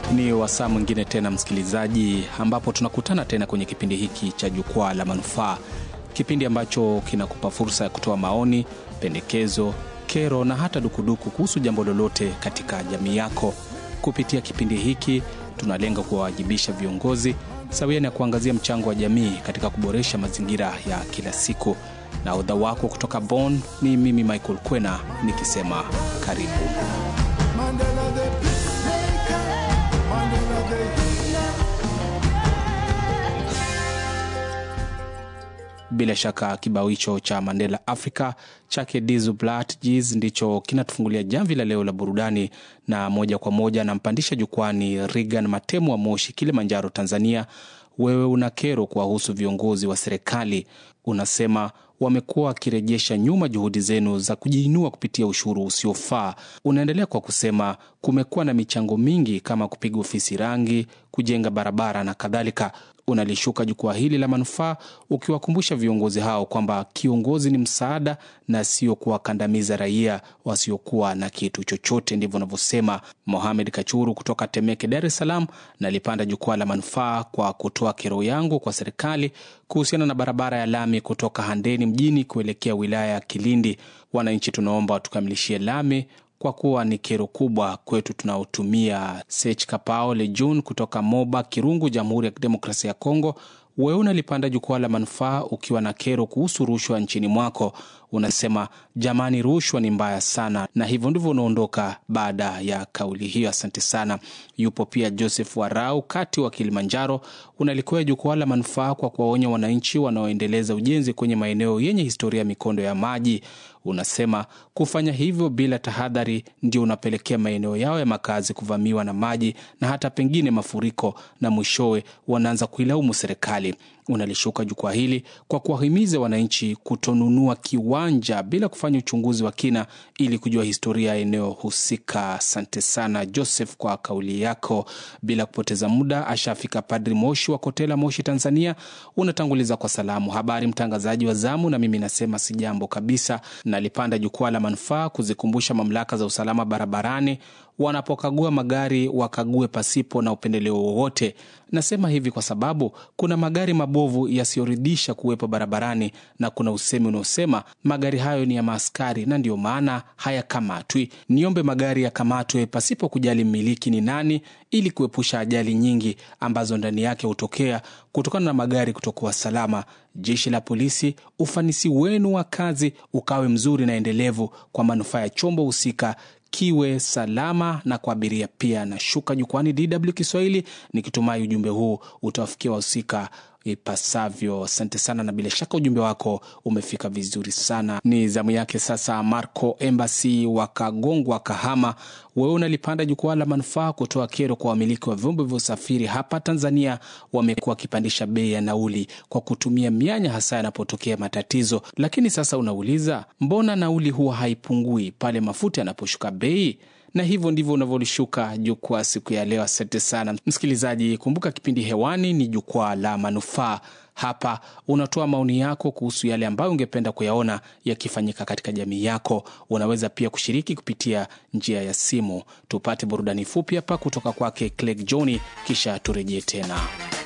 Ni wasaa mwingine tena msikilizaji, ambapo tunakutana tena kwenye kipindi hiki cha Jukwaa la Manufaa, kipindi ambacho kinakupa fursa ya kutoa maoni, pendekezo, kero na hata dukuduku kuhusu jambo lolote katika jamii yako. Kupitia kipindi hiki tunalenga kuwawajibisha viongozi sawia na kuangazia mchango wa jamii katika kuboresha mazingira ya kila siku. Na udha wako kutoka Bonn ni mimi Michael Kwena nikisema karibu. Mandela the peacemaker, Mandela the healer. Bila shaka kibao hicho cha Mandela Africa chake Dizu Platjs ndicho kinatufungulia jamvi la leo la burudani, na moja kwa moja nampandisha jukwani Regan Matemu wa Moshi, Kilimanjaro, Tanzania. Wewe una kero kuwahusu viongozi wa serikali, unasema wamekuwa wakirejesha nyuma juhudi zenu za kujiinua kupitia ushuru usiofaa. Unaendelea kwa kusema kumekuwa na michango mingi kama kupiga ofisi rangi, kujenga barabara na kadhalika. Unalishuka jukwaa hili la manufaa ukiwakumbusha viongozi hao kwamba kiongozi ni msaada na sio kuwakandamiza raia wasiokuwa na kitu chochote. Ndivyo unavyosema Mohamed Kachuru kutoka Temeke, Dar es Salaam. Nalipanda jukwaa la manufaa kwa kutoa kero yangu kwa serikali kuhusiana na barabara ya lami kutoka Handeni mjini kuelekea wilaya ya Kilindi. Wananchi tunaomba watukamilishie lami kwa kuwa ni kero kubwa kwetu tunaotumia. Sech Kapao Lejun kutoka Moba Kirungu, Jamhuri ya Kidemokrasia ya Kongo. Wewe unalipanda jukwaa la manufaa ukiwa na kero kuhusu rushwa nchini mwako. Unasema jamani, rushwa ni mbaya sana, na hivyo ndivyo unaondoka baada ya kauli hiyo. Asante sana. Yupo pia Joseph Warau kati wa Kilimanjaro. Unalikuwa jukwaa la manufaa kwa kuwaonya wananchi wanaoendeleza ujenzi kwenye maeneo yenye historia ya mikondo ya maji. Unasema kufanya hivyo bila tahadhari ndio unapelekea maeneo yao ya makazi kuvamiwa na maji na hata pengine mafuriko, na mwishowe wanaanza kuilaumu serikali. Unalishuka jukwaa hili kwa kuwahimiza wananchi kutonunua kiwanja bila kufanya uchunguzi wa kina ili kujua historia ya eneo husika. Asante sana Joseph kwa kauli yako. Bila kupoteza muda, ashafika Padri Moshi wa Kotela, Moshi, Tanzania. Unatanguliza kwa salamu, habari mtangazaji wa zamu, na mimi nasema si jambo kabisa. Nalipanda jukwaa la manufaa kuzikumbusha mamlaka za usalama barabarani wanapokagua magari wakague pasipo na upendeleo wowote. Nasema hivi kwa sababu kuna magari mabovu yasiyoridhisha kuwepo barabarani na kuna usemi unaosema magari hayo ni ya maaskari na ndiyo maana hayakamatwi. Niombe magari yakamatwe pasipo kujali mmiliki ni nani, ili kuepusha ajali nyingi ambazo ndani yake hutokea kutokana na magari kutokuwa salama. Jeshi la polisi, ufanisi wenu wa kazi ukawe mzuri na endelevu kwa manufaa ya chombo husika kiwe salama na kwa abiria pia. Nashuka jukwani DW Kiswahili nikitumai ujumbe huu utawafikia wahusika ipasavyo. Asante sana, na bila shaka ujumbe wako umefika vizuri sana. Ni zamu yake sasa Marco Embassy wa Kagongwa, Kahama. Wewe unalipanda jukwaa la manufaa kutoa kero kwa wamiliki wa vyombo vya usafiri hapa Tanzania. Wamekuwa wakipandisha bei ya nauli kwa kutumia mianya, hasa yanapotokea matatizo. Lakini sasa unauliza, mbona nauli huwa haipungui pale mafuta yanaposhuka bei? na hivyo ndivyo unavyolishuka jukwaa siku ya leo. Asante sana msikilizaji, kumbuka kipindi hewani ni jukwaa la manufaa. Hapa unatoa maoni yako kuhusu yale ambayo ungependa kuyaona yakifanyika katika jamii yako. Unaweza pia kushiriki kupitia njia ya simu. Tupate burudani fupi hapa kutoka kwake Clegg John, kisha turejee tena.